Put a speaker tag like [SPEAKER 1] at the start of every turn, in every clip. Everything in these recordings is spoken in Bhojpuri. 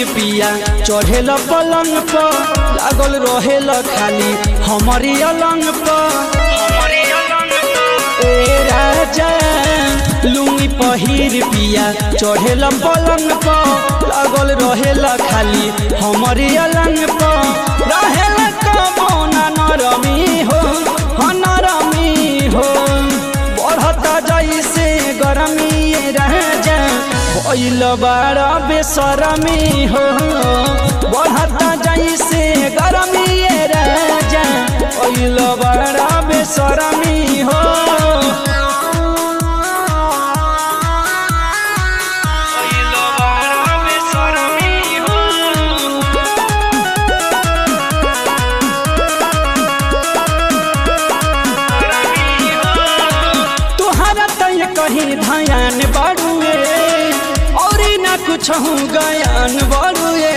[SPEAKER 1] पहिर पिया चढ़ेल पलंग पर लागल रहेल खाली हमारी अलंग पर ए राजा लुंगी पहिर पिया चढ़ेल पलंग पर लागल रहेल खाली हमारी अलंग पर रहेल कबोना नरमी हो हाँ नरमी हो बढ़ता जैसे गरमी राजा भइल बारा बेसरमी हो बढ़ता जैसे गरमी राजा भइल बारा बेसरमी हो तुहरा तय कहीं धयान बाड़ुए और ना कुछ हूँ गयान बाड़ुए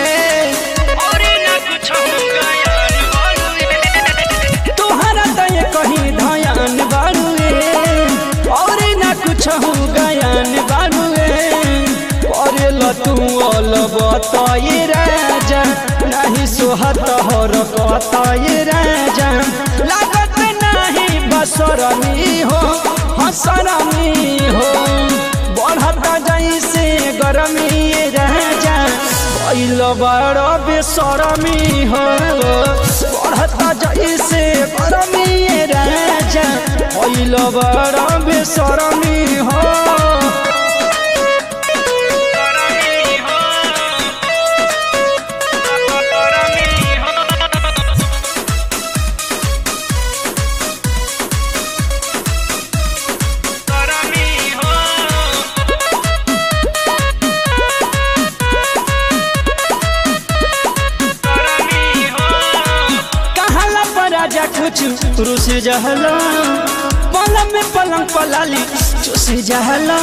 [SPEAKER 1] तुहरा तय कहीं धयान बाड़ुए और ना कुछ हूँ गयान बाड़ुए करेल तू अल बताए राजा नहीं सोहत हर कताए राजा लागत नहीं बसरमी हो हसरमी हो बढ़ता जैसे गरमी राजा भइल बड़ बेसरमी हो बढ़ता जैसे गरमी राजा भइल बड़ बेसरमी हो कहाला पर राजा कुछ रुस जहला पलंग में पलंग पलाली चुस जहला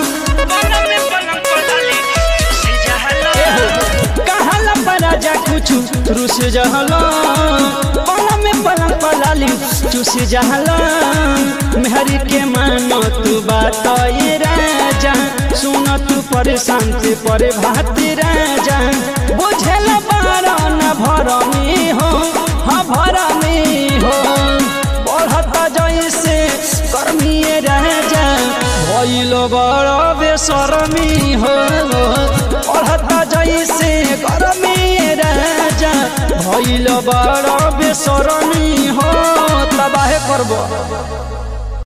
[SPEAKER 1] कहाला पर राजा कुछ रुस जहला पलंग में पलंग पलाली चुस जहला मेहरी के मानो तू बात ये राजा सुन तू परेशान से परे भाती राजा बुझल बारा न भरमी हो हाँ भरमी हो बढ़ता जैसे गर्मी राजा भइल बड़ बेसरमी हो बढ़ता जैसे गर्मी राजा भइल बड़ बेसरमी हो तबाहे करबो